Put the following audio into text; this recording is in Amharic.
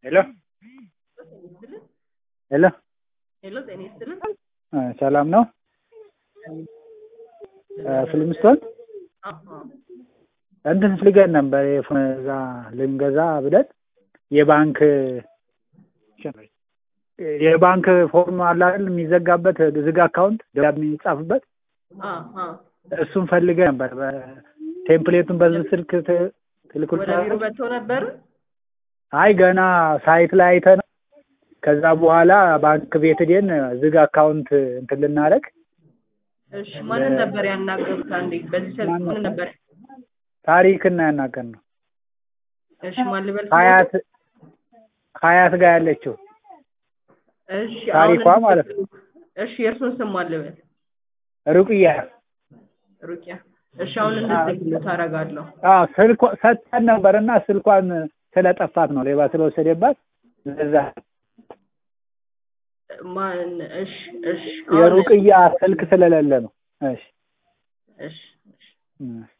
ሄሎ ሄሎ ሄሎ ጤና ይስጥልን። እ ሰላም ነው? ፍልምስቶን አዎ እንትን ፈልገን ነበር የፎን እዛ ልንገዛ ብለን የባንክ የባንክ ፎርም አለ አይደል የሚዘጋበት ዝግ አካውንት ደብዳቤ የሚጻፍበት አዎ አዎ እሱን ፈልገን ነበር። ቴምፕሌቱን በዚህ ስልክ ት- ትልኩል ወደ ቢሮ መጥቶ ነበር። አይ ገና ሳይት ላይ አይተን ከዛ በኋላ ባንክ ቤት ሄደን ዝግ አካውንት እንትን ልናደርግ እሺ ማንን ነበር ያናገሩት? አንዴ በዚህ ስልክ ማን ነው? ማንን ነበር? ታሪክና ያናገር ነው እሺ ማን ልበል? ሀያት ሀያት ጋር ያለችው እሺ ታሪኳ አሁን ማለት እሺ የእርሱን ስም ማን ልበል? ሩቅያ ሩቅያ። እሺ አሁን እንድትልክልት አደርጋለሁ። አዎ ስልኳ ሰጥተን ነበርና ስልኳን ስለጠፋት ነው ሌባ ስለወሰደባት ለዛ ማን? እሺ እሺ አሁን- የሩቅያ ስልክ ስለሌለ ነው። እሺ እሺ እሺ እም።